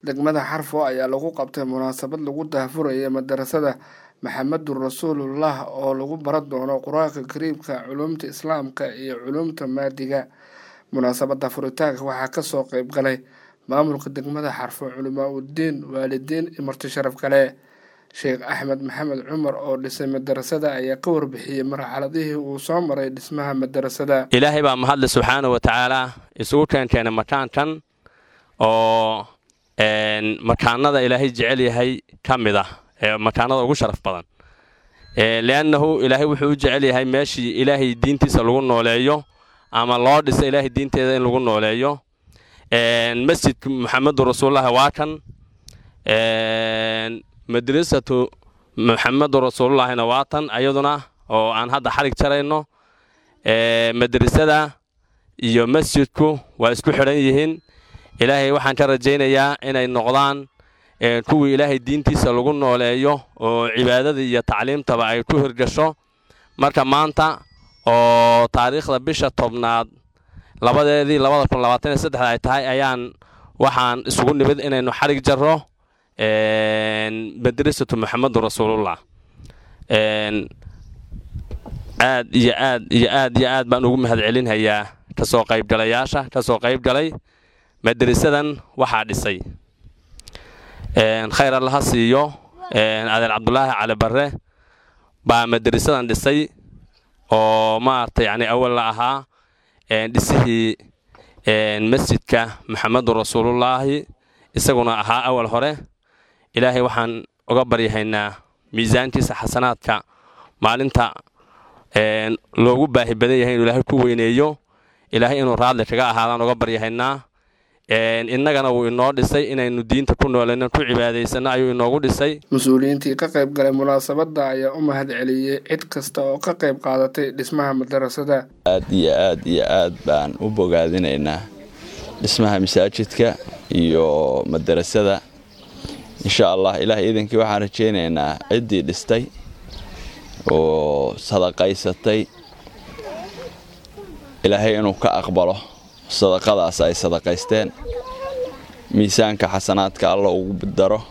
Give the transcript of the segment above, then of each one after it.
degmada xarfo ayaa lagu qabtay munaasabad lagu daahfuraya madarasada maxamedun rasuulullah oo lagu baran doono qur-aanka kariimka culumta islaamka iyo culumta maadiga munaasabada furitaanka waxaa kasoo qeyb galay maamulka degmada xarfo culimaa udiin waalidiin iyo marti sharaf kale sheekh axmed maxamed cumar oo dhisay madarasada ayaa ka warbixiyey marxaladihii uu soo maray dhismaha madarasada ilaahay baa mahadle subxaana wa tacaala isugu keenkeena makaankan oo makaanada ilaahay jecel yahay ka mid ah ee makaanada ugu sharaf badan liannahu ilaahay wuxuu u jecel yahay meeshii ilaahay diintiisa lagu nooleeyo ama loo dhisa ilaahay diinteeda in lagu nooleeyo masjidka maxamedun rasuululahi waa kan madrasatu maxamedun rasuulullahina waa tan ayaduna oo aan hadda xarig jarayno madrasada iyo masjidku waa isku xidhan yihiin ilaahay waxaan ka rajaynayaa inay noqdaan kuwii ilaahay diintiisa lagu nooleeyo oo cibaadada iyo tacliimtaba ay ku hirgasho marka maanta oo taariikhda bisha tobnaad labadeedii labada kun labaatan iyo saddexda ay tahay ayaan waxaan isugu nimid inaynu xarig jarro madrasatu maxamedun rasuulullah aad iyo aad iyo aad iyo aad baan ugu mahad celinhayaa kasoo qaybgalayaasha kasoo qayb galay madrasadan waxaa dhisay khayr allaha siiyo adeer cabdulaahi cali barre baa madrasadan dhisay oo maaragtay yani awal la ahaa dhisihii masjidka maxamedun rasuulullaahi isaguna ahaa awal hore ilaahay waxaan uga baryahaynaa miisaankiisa xasanaadka maalinta loogu baahi badan yahay inuu ilaahay ku weyneeyo ilaahay inuu raadli kaga ahaadaan uga baryahaynaa innagana wuu inoo dhisay inaynu diinta ku noolayno ku cibaadaysano ayuu inoogu dhisay mas-uuliyiintii ka qayb galay munaasabadda ayaa u mahad celiyey cid kasta oo ka qayb qaadatay dhismaha madarasada aad iyo aad iyo aad baan u bogaadinaynaa dhismaha masaajidka iyo madarasada insha allah ilaah iidankii waxaan rajaynaynaa ciddii dhistay oo sadaqaysatay ilaahay inuu ka aqbalo sadaqadaas ay sadaqaysteen miisaanka xasanaadka alla ugu daro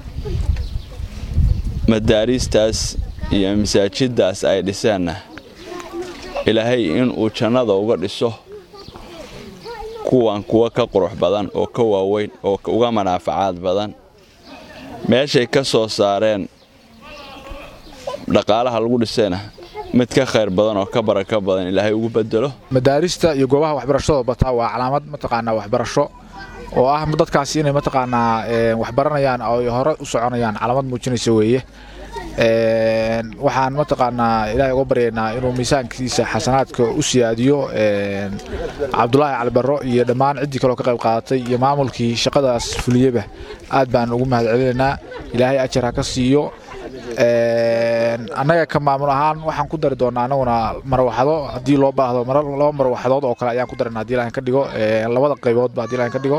madaariistaas iyo masaajiddaas ay dhiseenna ilaahay inuu jannada uga dhiso kuwan kuwa ka qurux badan oo ka waaweyn oo uga manaafacaad badan meeshay ka soo saareen dhaqaalaha lagu dhisayna mid ka khayr badan oo ka baraka badan ilaahay ugu bedelo madaarista iyo goobaha waxbarashadoo bataa waa calaamad mataqaanaa waxbarasho oo ah dadkaasi inay mataqaanaa waxbaranayaan oo hore u soconayaan calaamad muujinaysa weeye waxaan mataqaanaa ilaahay uga baryaynaa inuu miisaankiisa xasanaadka u siyaadiyo cabdulaahi calibaro iyo dhammaan ciddii kaleo ka qayb qaadatay iyo maamulkii shaqadaas fuliyeba aad baan ugu mahad celinaynaa ilaahay ajar ha ka siiyo annaga ka maamul ahaan waxaan ku dari doonaa anaguna marwaxdo haddii loo baahdo laba marwaxdood oo kale ayaan ku darana hadii ilahan ka dhigo labada qayboodba hadii ilahan ka dhigo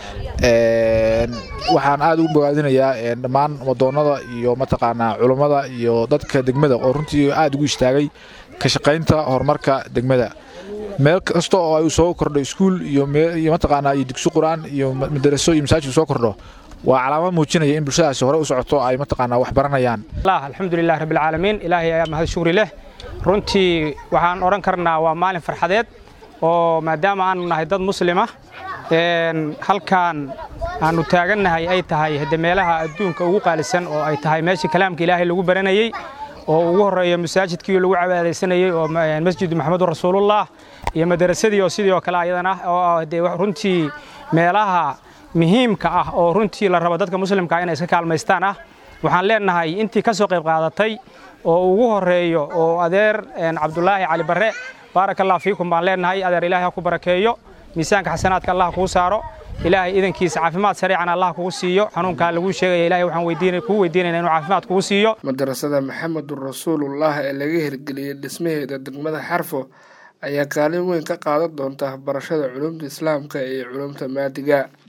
waxaan aad ugu bogaadinayaa dhammaan wadoonnada iyo mataqaanaa culummada iyo dadka degmada oo runtii aad ugu istaagay ka shaqaynta horumarka degmada meel kasta oo ay soo kordho iskuul iyo mataqaanaa iyo dugsi qur-aan iyo madaraso iyo masaajid soo kordho waa calaamad muujinaya in bulshadaasi hore u socoto ay mataqaanaa wax baranayaan alxamdulilah rabbilcaalamiin ilaahay ayaa mahad shukri leh runtii waxaan odhan karnaa waa maalin farxadeed oo maadaama aanu nahay dad muslima halkaan aanu taagannahay ay tahay hade meelaha adduunka ugu qaalisan oo ay tahay meeshii kalaamka ilaahay lagu baranayey oo ugu horreeya masaajidkii lagu cibaadaysanayey oo masjidu maxamedun rasuulullah iyo madarasadii oo sidii oo kale ayadana oo de runtii meelaha muhiimka ah oo runtii la rabo dadka muslimkaa inay iska kaalmaystaan ah waxaan leenahay intii ka soo qayb qaadatay oo ugu horreeyo oo adeer cabdulaahi cali barre baaraka allah fiikum baan leenahay adeer ilaahay ha ku barakeeyo miisaanka xasanaadka allah kuu saaro ilaahay idankiisa caafimaad sariican allah kugu siiyo xanuunkaa laguu sheegaya ilahay waxaan kuu weydiinayna inuu caafimaad kugu siiyo madarasada maxamedun rasuulullah ee laga hirgeliyey dhismaheeda degmada xarfo ayaa kaalin weyn ka qaadan doonta barashada culumta islaamka iyo culumta maadiga